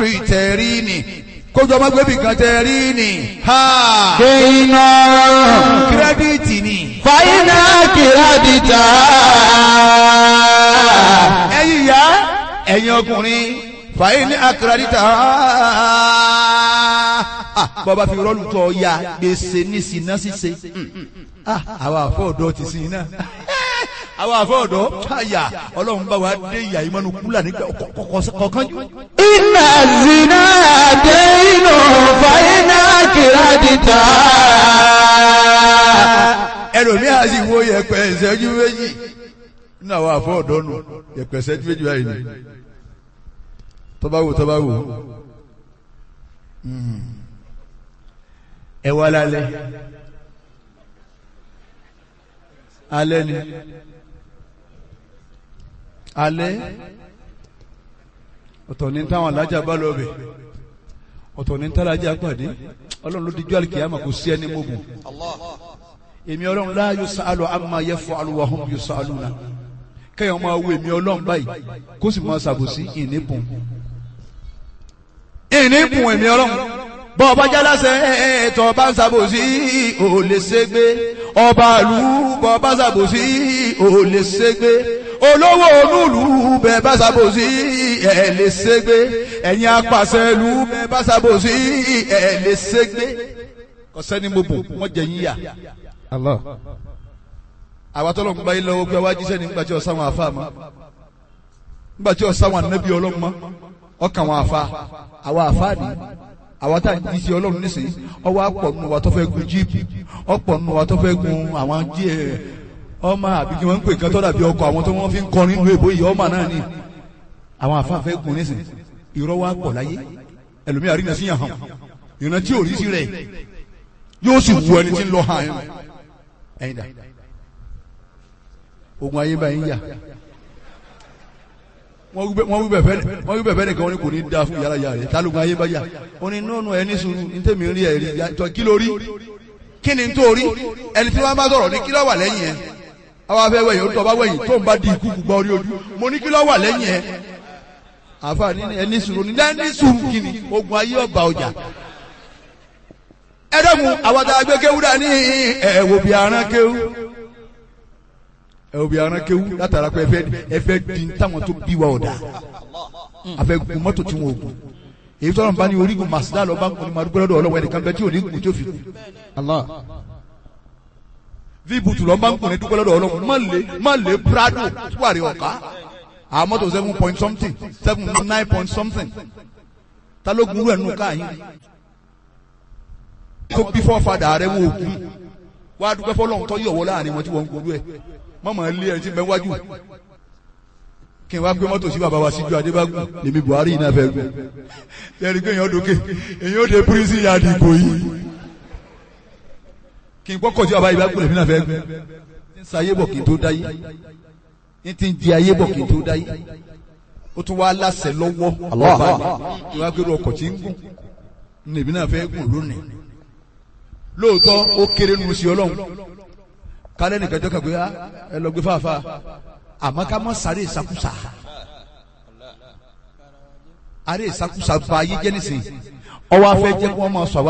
tẹ̀rí ni kójọ ọmọ gbẹ́bí kan tẹ̀rí ni ha kéiná kírẹ́díìtì ni fàyínà kìrádìtà ẹ̀yin ìyá ẹ̀yin ọkùnrin fàyè ní akérèdítà bọ́ba fi rọ́ọ̀lù tọ́ ya gbèsè ní sinna ṣíṣe àwọn àfọ̀ọ́dọ́ ti sin iná àwọn àfọ̀ọ́dọ́ àyà ọlọ́run bá wa dé ìyá ìmọ̀nù kúlà nígbà kọ̀ọ̀kan jù. iná zina déinú fàyínà kìrádìtà ẹlòmíà sì wo yẹpẹ ìṣẹ́jú méjì nínú àwọn àfọ̀ọ́dọ́ nù yẹpẹ ìṣẹ́jú méjì báyìí ni tọ́ba wò tọ́ba wò ẹ wá lálẹ́ alẹ́ ni alẹ́ ọ̀tọ̀ ní táwọn alájà bá lọ bẹ̀ ọ̀tọ̀ ní tálájà pàdé ọlọ́run ló dijú àlìkìyàmà kò sí ẹni mọ́gùn èmi ọlọ́run la yusalu amma yaf'alu wa hum yusaluna kẹ́yìn máa wo èmi ọlọ́run báyìí kó sì máa ṣàbòsí ìníbùn ìníbùn èmi ọlọ́run bọ́ ọba jálásẹ̀ ẹ̀ẹ́tọ̀ ọba ń ṣàbòsí ò lè ṣègbé ọba ìlú bọ́ ọba ṣàbòsí ò lè ṣègbé olówó onúlù bẹ́ẹ̀ bá ṣàbòsí ẹ̀ lè ṣègbé ẹ̀yin apàṣẹ ìlú bẹ́ẹ̀ bá ṣàbòsí ẹ̀ lè ṣègbé kọ́sẹ́ni mo bò wọ́n jẹ yín yà. Allah àwa tọ́lọ̀ ń bá yín lọ́wọ́ pé wá jíṣẹ́ nígbà tí ọ̀sán wọn àfa mọ́ nígbà tí ọ̀sán wọn ànábì ọlọ́run mọ́ ọkàn wọn àfa àwa àfa ni àwa tá à ń jíṣẹ́ ọlọ́run nísìnyí ọwọ́ àpọ̀ nù wa tó fẹ́ gun jíìpù ọ̀pọ̀ nù wa tó fẹ́ gun àwọn jí ẹ̀ ọmọ àbí kí wọ́n ń pè kán tọ́lá bí ọkọ̀ àwọn tó wọ́n fi ń kọrin nínú èbó yìí ọmọ náà ni àwọn àfa fẹ́ gun nísìnyí irọ́ wa pọ̀ láyé ẹlòmíà rí nàṣíyàn hàn ìrántí tí ò rí sí rẹ̀ yóò sì wù ẹni tí ń lọ hàn ẹ̀yìn dà ogun ayé báyìí ń yà wọ́n wí bẹ̀fẹ́ nìkan wọ́n ní kò ní da fún yàrá yàrá rẹ̀ tálógun ayé bá yà ó ní nọ́ọ̀nù ẹni sùúrù ní tèmi rí ẹ̀rí tọ́ kí ló rí kí ni tó rí ẹni tí wọ́n bá sọ̀rọ̀ ní kí ló wà lẹ́yìn ẹ̀ àwọn afẹ́ wẹ̀yìn ó tọ́ bá wẹ̀yìn tó ń bá di ikú gbọ́ orí ojú mo ní kí ló wà lẹ́yìn ẹ̀ àfààní ẹni sùúrù ní ẹni sùúrù kí ni ogun ayé ọba ọjà ẹ̀dọ́gun àwọn tá a gbé kéwú dání ẹ̀wò bí aràn kéwú ẹ̀wò bí aràn kéwú látara pé ẹfẹ́ ẹfẹ́ di táwọn tó bí wa ọ̀dà àfẹ́ gun mọ́tò tí wọn ò gùn èyí tọ́lọ̀ bá ní orígun màsídà lọ́ba ń kún ní madúgbò lọ́dọ̀ ọlọ́wọ́ ẹnìkan bẹ́ẹ̀ tí ò ní gùn tí ó fi kú. Allah víbùtù lọ́ba ń kún ní dúgbò lọ́dọ̀ ọlọ́wọ́ má lè má lè prado tuwari ọ̀ká àwọn mọ́tò seven point something seven nine point something ta ló gun rẹ̀ nù káyìn tó bí fọ́fadà rẹ̀ wò kú wá dúpẹ́ fọlọ́run tó yọ̀wọ́ láàrin wọn tí wọ́n ń gbòòrò ẹ̀ mọ́mọ́ ilé ẹni tí ń bẹ wájú kí n wá gbé mọ́tò sí bàbá wa síjú adébágún lèmi buhari náà fẹ́ gbé yẹ́nì pé èèyàn dókè èèyàn ó de pírísì yàdì ìbò yìí kí n kọ́kọ́ sí bàbá ìbágún lèmi náà fẹ́ gbé ń sa ayé bọ̀ kí n tó dáyé ń ti ń di ayé bọ̀ kí n tó dáyé ó tún wá láṣẹ lọ́wọ́ ọba mi ìwà gbèrò ọkọ̀ tí ń gùn lèmi náà fẹ́ gùn lónìí lóòótọ́ ó kéré nu sí ọlọ́run kálẹ̀ nìkan jọ́ kàn pé ẹ lọ gbé fàáfàá àmọ́ ká mọ́ sáré ìsakúsà àrẹ ìsakúsà ba ayé jẹ́ nísìnyí ọwọ́ afẹ́ jẹ́ kí wọ́n máa sọ àwọn.